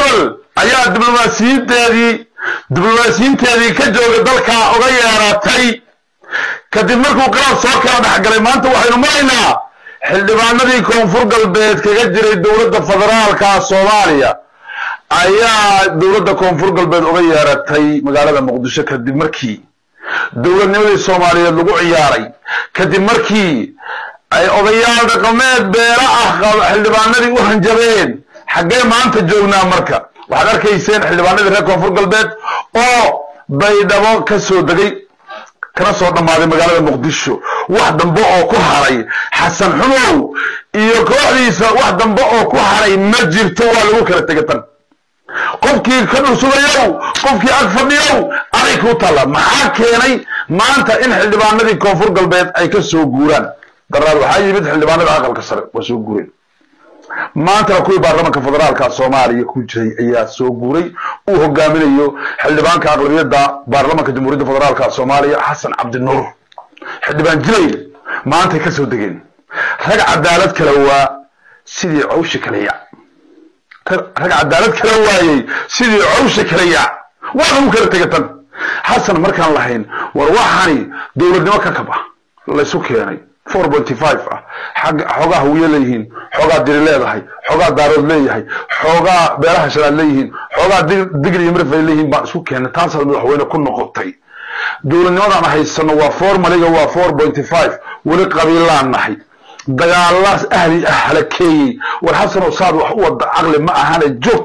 hebel ayaa diblomaasiyiinteedii diblomaasiyiinteedii ka jooga dalkaa uga yeeratay kadib markuu qalaad soo kala dhexgalay maanta waxaynu maraynaa xildhibaanadii koonfur galbeed kaga jiray dowladda federaalka soomaaliya ayaa dowladda koonfur galbeed uga yeeratay magaalada muqdisho kadib markii dowladnimadii soomaaliyeed lagu ciyaaray kadib markii ay odayaal dhaqameed beela ah xildhibaanadii u hanjabeen xaggee maanta joognaa marka waxaad arkayseen xildhibaanadii reer koonfur galbeed oo baydhabo ka soo degay kana soo dhammaaday magaalada muqdisho wax dambe oo ku haray xasan xumow iyo kooxdiisa wax dambe oo ku haray ma jirto waa lagu kala tega tan qofkii ka dhursugayow qofkii ag fadhiyow aday kuu taalla maxaa keenay maanta in xildhibaanadii koonfur galbeed ay ka soo guuraan daraad waxaa yimid xildhibaanada aqalka sare waa soo guureen maantana kuwii baarlamanka federaalka soomaaliya ku jiray ayaa soo guuray uu hogaaminayo xildhibaanka aqlabiyadda baarlamanka jamhuuriyadda federaalka soomaaliya xasan cabdinuur xildhibaan jilay maantay ka soo degeen rag cadaalad kala waa sidii cawshi kala yac rag cadaalad kala waayey sidii cawshi kala yac waa lagu kala tegatan xasan markaan lahayn war waxani dowladnimo ka kab ah laysu keenay four pointy five ah xagga xoogaa hawiye leeyihiin xoogaa diri leedahay xoogaa daarood leeyahay xoogaa beelaha shalaad leeyihiin xoogaa digri iyo mirif ay leeyihiin baan isku keenay taasaad madaxweyne ku noqotay dowladnimadaan haysano waa formaliga waa four pointy five weli qabiilaan nahay dagaalaas ahli ah halakeeyey war xasanow saad wax u wada caqli ma ahane joog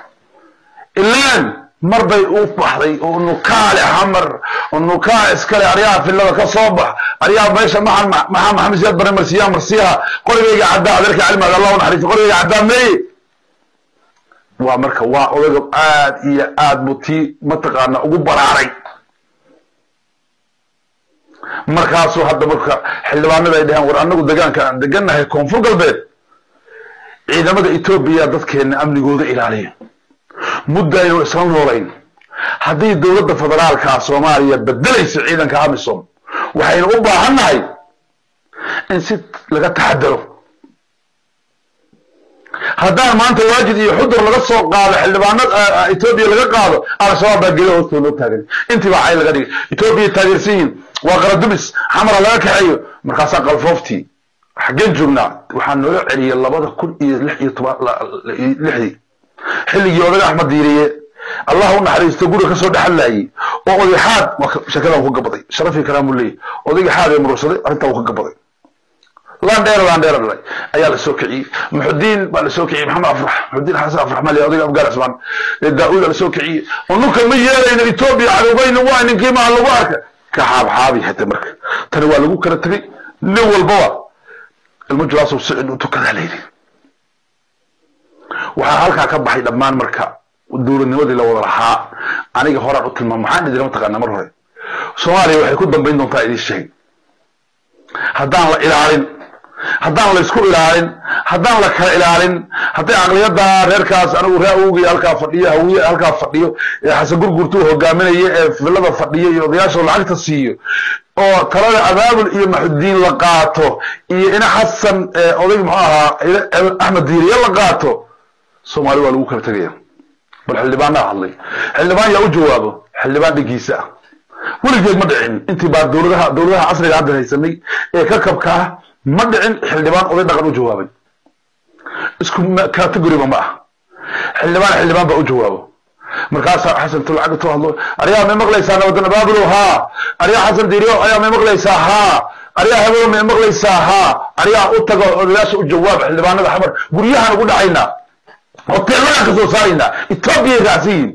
ilaan mar bay u baxday oo nukaale xamar oo nukaa iskale aryaha filada ka soo bax aryaha meesha maxaa maxaa maxamed siyaad bare marsiyaa marsiyaha qorigayga caddaa adeerka cilmiga allah u naxariisto qorigayga caddaa meeye waa marka waa odaga aad iyo aad buu tii mataqaana ugu baraaray markaasuu hadda marka xildhibaanada ay dhaheen war anagu degaanka aan degannahay koonfur galbeed ciidamada etoobiya dadkeena amnigooda ilaaliya mudda aynu isla noolayn haddii dowladda federaalka soomaaliya bedelayso ciidanka amisom waxaynu u baahannahay in si laga taxadaro haddaan maanta waajid iyo xudur laga soo qaado xildhibaanad etoobiya laga qaado al-shabaab baa geda hoostoo loo taagan intii baa cay laga dhigay etoobiya taageersan yihin waa qaradumis xamara laga kaxeeyo markaasaa qalfooftii xaggeen joognaa waxaa nooga celiyay labada kun iyo lix iyo toban lixdii xilligii odaga axmed diiriye allah u naxariisto guriga kasoo dhexalayay oo oday xaad shakadan ku gabaday sharafii karaamuu leeyahy odayga xaad ee murursaday arrintaa uu ka gabaday landheer landheer dhalay ayaa la soo kiciyey muxudiin baa la soo kiciyey maxamed afrax muxudiin xasan afrax mali odayga afgaar cismaan daa-uud la soo kiciyey unuka ma yeelayno etoobiya cadowbayna waa ninkii maa lagu arka ka xaabxaabi hata marka tani waa lagu kala tegay nin walbaba ilmo julaasoo sicid u tukadaa layidhi waxaa halkaa ka baxay dhammaan marka dowladnimadii la wada lahaa aniga horaan u tilmaam maxaan idinla mataqaanaa mar hore soomaaliya waxay ku dambayn doontaa idiin sheeg haddaan la ilaalin haddaan la isku ilaalin haddaan la kala ilaalin hadday aqliyada reerkaas anigu ree awogay halkaa fadhiyo hawiye halkaa fadhiyo ee xasan gurgurtuu hogaaminaya ee filada fadhiyo iyo odayaashoo lacagta siiyo oo talada abaabul iyo maxudiin la qaato iyo ina xasan oday muxuu ahaa axmed diiriye la qaato soomaali waa lagu kala tegaya bal xildhibaanaa hadlay xildhibaan yaa u jawaabo xildhibaan dhinkiisa ah weligeed ma dhicin intii baa dowladaha dowladaha casriga hadda haysanay ee ka kabka ah ma dhicin xildhibaan oday dhaqan u jawaabay isku categoriba ma ah xildhibaan xildhibaan baa u jawaabo markaasaa xasan tulcag tu hadlo aryaa may maqlaysaa nabadan abaabulow haa aryaa xasan diiriyo ayaa may maqlaysaa haa aryaa hebelo may maqlaysaa haa aryaa u tago odayaasha u jawaab xildhibaanada xamar guryahaan ugu dhacaynaa hoteeladaan ka soo saaraynaa etoobiyay raacsan yihin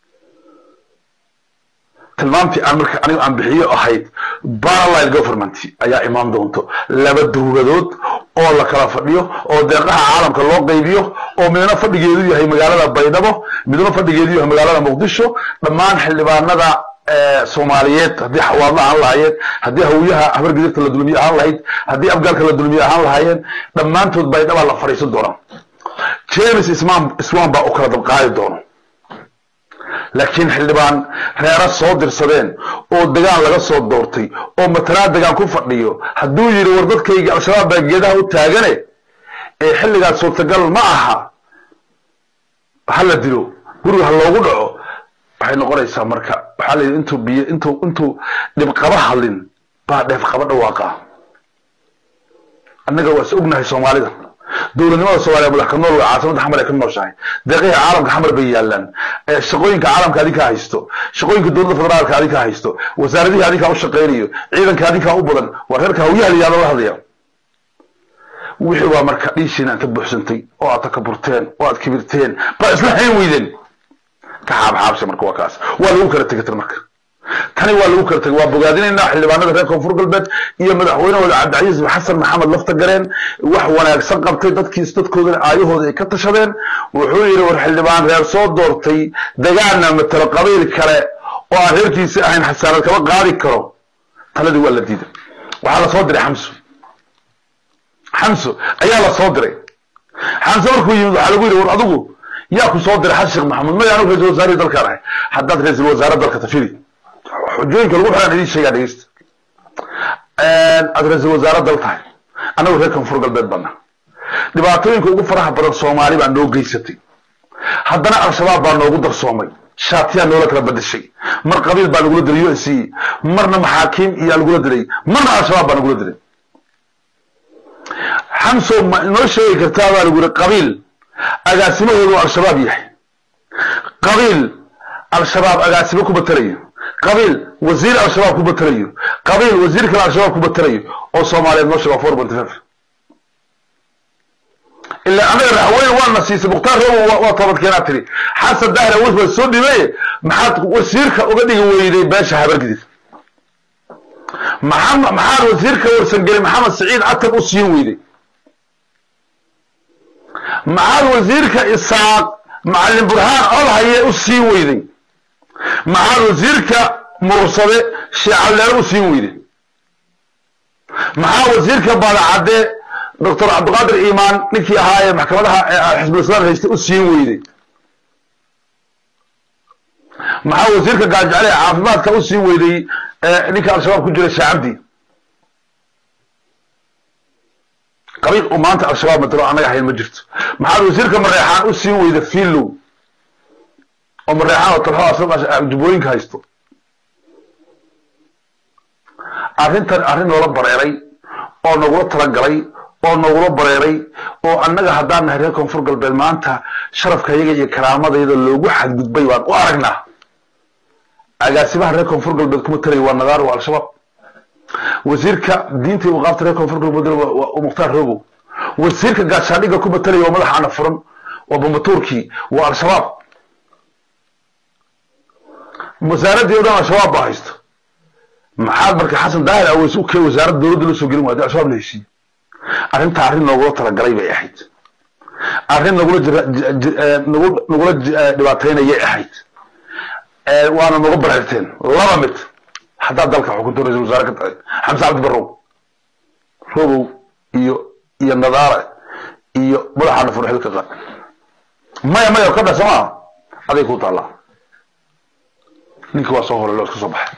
tilmaamtii aan marka aniga aan bixiyo ahayd parallel government ayaa imaan doonto laba dowladood oo la kala fadhiyo oo deeqaha caalamka loo qaybiyo oo midna fadhigeedu yahay magaalada baydhabo midna fadhigeedu yahay magaalada muqdisho dhammaan xildhibaanada soomaaliyeed haddii xawaadla ahaan lahaayeen haddii hawiyaha habargidibta la dulmiye ahaan lahayd haddii afgaalka la dulmiye ahaan lahaayeen dhammaantood baydhabaa la fadhiisan doonaa james ismaan iswaan baa u kala dabqaadi doono laakiin xildhibaan reera soo dirsadeen oo degaan laga soo doortay oo matalaa degaan ku fadhiyo hadduu yidhi war dadkayga al-shabaab baa geedaha u taagane ee xilligaas suurtagal ma aha ha la dilo guriga ha loogu dhaco waxay noqonaysaa marka waxaa la yidhi intuu biyo intuu intuu dhibqaba hadlin baa dheefqaba dhawaaqa annaga waa is ognahay soomaalida dowladnimada soomaaliya madax ka nool caasimada xamar ay ka nooshahay deeqihii caalamka xamar bay yaalaan shaqooyinka caalamka adinkaa haysto shaqooyinka dowladda federaalka adinkaa haysto wasaaradihii adinkaa u shaqaynayo ciidanka adinkaa u badan waa reerka hawyaha la yihahdo la hadlaya wixii waa marka dhiishiina inta buuxsantay oo aad takaburteen oo aad kibirteen baa isla hayn weydeen ka xaabxaabsha marka waa kaas waa lagu kala tegatan marka tani waa lagu kala tegay waa bogaadinaynaa xildhibaanada reer koonfur galbeed iyo madaxweynahooda cabdicasiis xasan maxamed lafta gareen wax wanaagsan qabtay dadkiis dadkoodana aayahooda ay ka tashadeen wuxuu yidhi war xildhibaan reer soo doortay dagaana matalo qabiil kale oo aan reerkiisi ahayn xasaanad kama qaadi karo taladii waa la diiday waxaa la soo diray xamso xamso ayaa la soo diray xamso markuu yimid waxaa lagu yidhi war adigu yaa ku soo diray xasan sheekh maxamuud maya anigu ra-isul wasaarihii dalkaan ahay haddaad ra-isul wasaare dalka tafiri xujooyinka lagu xiraan idiin sheegaa dhegeysta aad ra-isul wasaare dal tahay annagu reer koonfur galbeed badna dhibaatooyinka ugu faraha badan soomaali baa noo geysatay haddana al-shabaab baa noogu darsoomay shaatiyaa noola kala badashay mar qabiil baa nagula dilay u s c marna maxaakiim iyaa lagula dilay marna al-shabaab baa nagula dilay xamso ma inoo sheegi kartaa baa lagu yihi qabiil agaasimahoodu al-shabaab yahay qabiil al-shabaab agaasimo ku batalayo qabiil wasiir al-shabaab ku batalayo qabiil wasiir kale al-shabaab ku batalayo oo soomaaliyeed noo sheega four ponty five ilaa anaga raxweyne waana siisay mukhtaar robo waa toobadkeenaa tiri xasan dahra wis waa soo dhibaye maxaad wasiirka uga dhigi weyday beesha habargidid maxamed maxaad wasiirka warsangeli maxamed saciid catan u siin weyday maxaad wasiirka isaaq macalin burhaan olhaye u siin weyday maxaad wasiirka murursade sheecalleere u siin weyday maxaa wasiirka baadacadde doctor cabdiqaadir iimaan ninkii ahaa ee maxkamadaha xisbulislaam haysta u siin weyday maxaa wasiirka gaajecele ee caafimaadka u siin weyday ninka al-shabaab ku jira shaacabdi qabiil uu maanta al-shabaab matalo annaga hayn ma jirto maxaad wasiirka mareexaan u siin weyda filow oo mareexaan oo talxo jubbooyinka haysto arrintan arrin noola bareeray oo nagula talagalay oo nagula bareeray oo annaga haddaan nahay reer koonfur galbeed maanta sharafka yaga iyo karaamadayda loogu xadgudbay waan u aragnaa agaasimaha reer koonfur galbeed kuma talaya waa nagaar waa al-shabaab wasiirka diinta iyo waqaafta reer koonfur galbeed waa mukhtaar robow wasiirka gaashaandhigga kuma talaya waa madaxa ana furan waa bambatuurkii waa al-shabaab wasaaraddii o dhan al-shabaab baa haysto maxaad marka xasan daahir aweys u kee wasaaradda dowladda loo soo gelin waadi al-shabaab la heshiiye arrinta arrin noogula talagalay bay ahayd arrin nagula nagu nagula dhibaataynayay ahayd waana nagu bareerteen laba mid haddaad dalka xukunto ra-isul wasaare ka tahay xamse cabdi barrow robow iyo iyo nadaara iyo madaxaana furxil ka qaad maya maya ka dha somaa aday ku taallaa ninkii waa soo horay loo iska soo baxay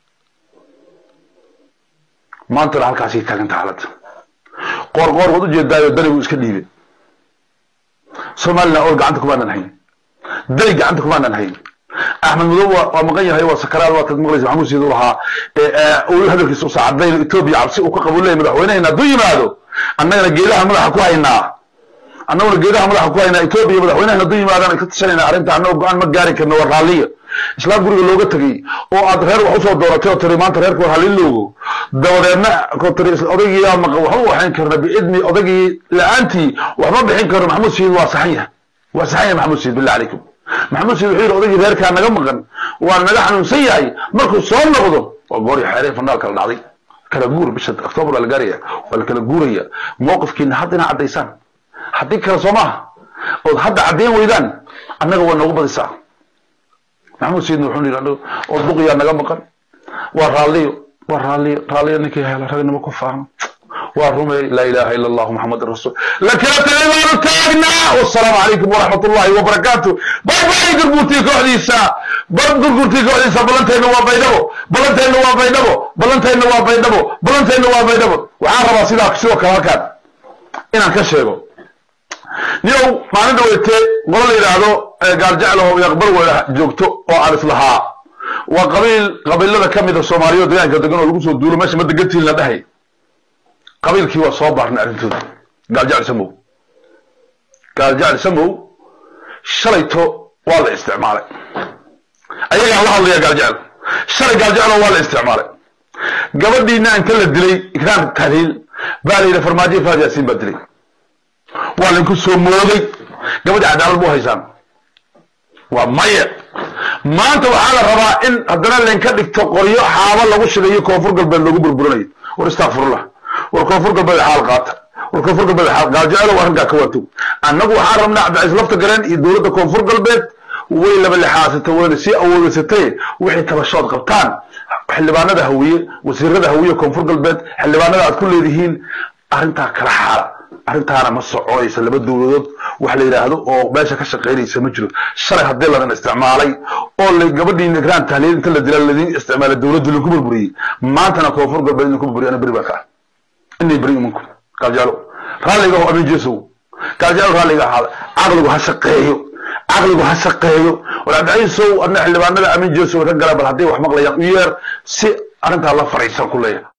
maantana halkaasay taaganta xaaladda qoor qoor waad ujeedaayo danigu iska dhiibeen somalilan ool gacanta kumaanan hayn dani gacanta kumaanan hayn axmed madow waa maqan yahay waa sakaraad waa tad maqlaysa maxamuud siid u lahaa uu hadalkiisa usa cadayno etoobiya cabsi uu ka qabu leeyahy madaxweynehena hadduu yimaado annagana geedaha madaxa ku haynaa annaguna geedaha madaxa ku haynaa etoobiya madaxweynehena hadduu yimaadaan ay ka tashanayna arrinta annagoo go-aan ma gaari karno waa raalliya islaam guriga looga tegey oo aad reer wax usoo dooratay oo tiri maanta reerka war halin loogo dabadeedna ko tiri odaygiiyaa maqa waxba waxayn karna biidni odaygii la-aantii waxma bixin karno maxamuud siid waa saxan yahay waa saxan yahay maxamuud siid billah calaykum maxamuud siid wuxuu yidhi odaygii reerkaa naga maqan waa naga xanuunsan yahay markuu soo noqdo waa goori xeerey fanaal kala dhacday kala guur bisha octoobar waa la gaaraya waa la kala guuraya mowqifkiina hadda inaa caddaysaan haddii kale soo maaha ood hadda caddayn weydaan annaga waa noogu badisaa maxamuud sayidna wuxuu yidhi oo duqiyaa naga maqan waa raalliyo waa raalliyo raalliyo ninkii hela ragnimo ku faano waa rumey laa ilaaha ila allahu maxamadin rasuul lakala tagay baanu taagnaa wasalaamu calaykum waraxmat ullahi wabarakaatu barbay gurgurtii kooxdiisa bar gurgurtii kooxdiisa ballanteenna waa baydhabo ballanteenna waa baydhabo ballanteenna waa baydhabo ballanteenna waa baydhabo waxaan rabaa sidaa sidoo kale halkaan inaan ka sheego niyow maalin dhaweyte qolo la yidhaahdo gaaljeclaho yaqbar weyna joogto oo aan islahaa waa qabiil qabiilada ka mida soomaaliya deegaanka degan oo lagu soo duulo meesha ma degantiin la dhahay qabiilkii waa soo baarnay arrintooda gaaljecel samow gaaljecel samow shalayto waa la isticmaalay ayagaan la hadlaya gaaljecel shalay gaaljecelo waa la isticmaalay gabadhiina inta la dilay ikraan tahliil baa la yidhi farmaajo faad yaasiin baa dilay waa lainku soo mooday gabadhi cadaalad bu haysaan waa maya maanta waxaa la rabaa in haddana laynka dhigto qoryo xaaba lagu shigayo koonfur galbeed lagu burburinayo war istakfirullah war koonfur galbeed xaal qaata war koonfur galbeed xaal gaajecelo arrinkaa ka waatow annagu waxaan rabnaa cabdicaiis lafta galeen iyo dowladda koonfur galbeed way laba lixaasatay wayna sii awoodaysatay wixii tabashood qabtaan xildhibaanada hawiye wasiirada hawiye koonfur galbeed xildhibaanada aad ku leedihiin arrintaa kala xaala arrintaana ma soconaysa laba dowladood wax la yidhaahdo oo meesha ka shaqaynaysa ma jiro shalay haddii ladan isticmaalay oo la gabadhii nigraan tahliil inta la dila ladin isticmaalay dowladdu lagu burburiyey maantana koonfur galbeed lagu burburiyo ana beri baa ka ah inay beri imanku gaaljaalo raalliga oo amin jesow gaaljaalo raalliga ahaada caqligu ha shaqeeyo caqligu ha shaqeeyo war cabdicaiisow adna xildhibaanada amin jesow rag gala bal hadday wax maqlayaan u yeer si arrintaa la fariisan ku leeyahay